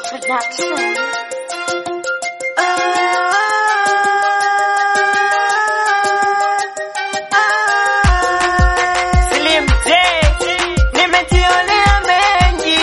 Production. Slim J, nimejionea mengi.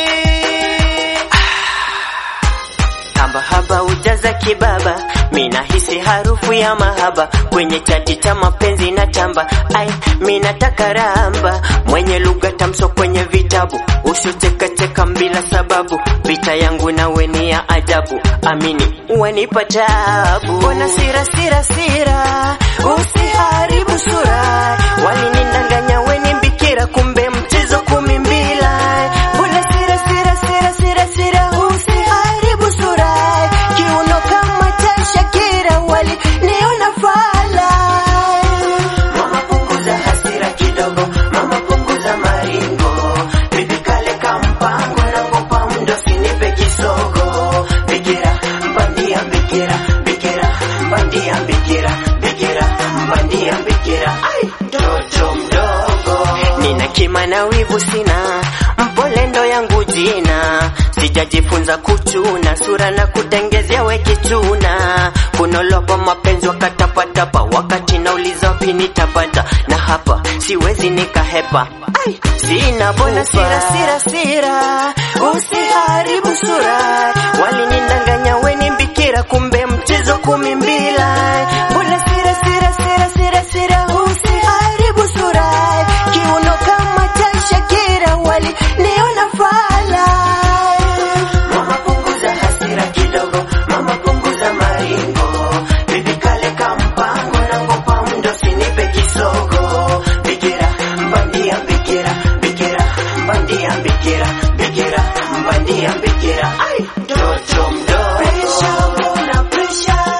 Haba haba ujaza kibaba, mina hisi harufu ya mahaba kwenye chati cha mapenzi na tamba. Ai, mina taka ramba mwenye lugha tamso kwenye vitabu, usichekacheka bila sababu. Vita yangu nawe ni ya ajabu, amini wanipa tabu. Mbona sira sira sira, usiharibu sura, walinidanganya weni mbikira, kumbe mchezo kumi mbila. Mbona sira sira sira sira sira, usiharibu sura, kiuno kama cha Shakira, waliniona fala. Mama punguza hasira kidogo, mama punguza maringo, bibi kale kampango na ngopa mdo sinipe kisogo. Bikira mbandia bikira bikira mbandia bikira bikira mbandia bikira, ai mtoto mdogo, nina kima na wivu sina, mpole ndo yangu jina, sijajifunza kuchuna sura na kutengezea we kichuna, kunolopa mapenzi wakatapatapa, wakati nauliza wapi nitapata, na hapa siwezi nikahepa, ai sina bona sira sira sira, usiharibu sura, walinidanganya we ni bikira, kumbe mchezo kumi mbila, mbona sira sira sira sira sira, usiharibu sura, kiuno kama cha Shakira, waliniona fala. Mama punguza hasira kidogo, mama punguza maringo, bibi kale kampango na ngopa mdo sinipe kisogo. Bikira mbandia bikira bikira mbandia bikira bikira mbandia bikira, ai mtoto mdogo. Pressure, kuna pressure.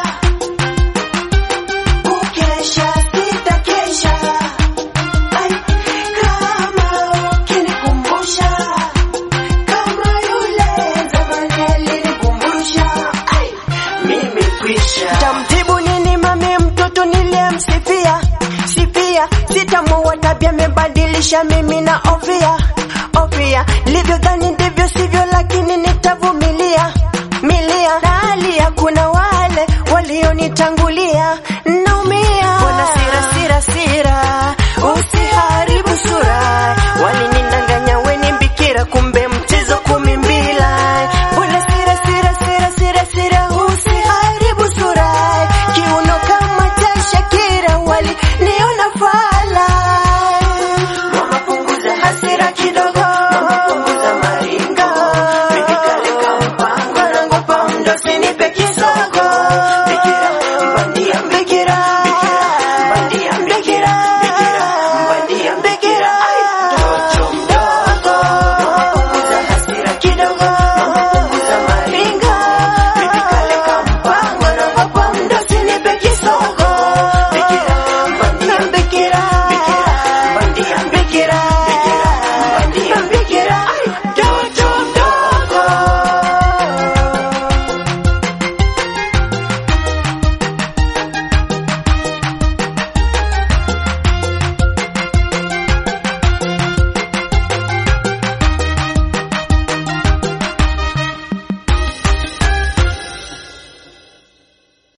Kukesha, sitakesha. Ai, kama ukinikumbusha kama yule zamani alinikumbusha. Ai, mimi kwisha. Tamtibu nini mami mtoto niliyemsifia sifia, sitamuua tabia amebadilisha mimi na ofia ofia, livyodhani ndivyo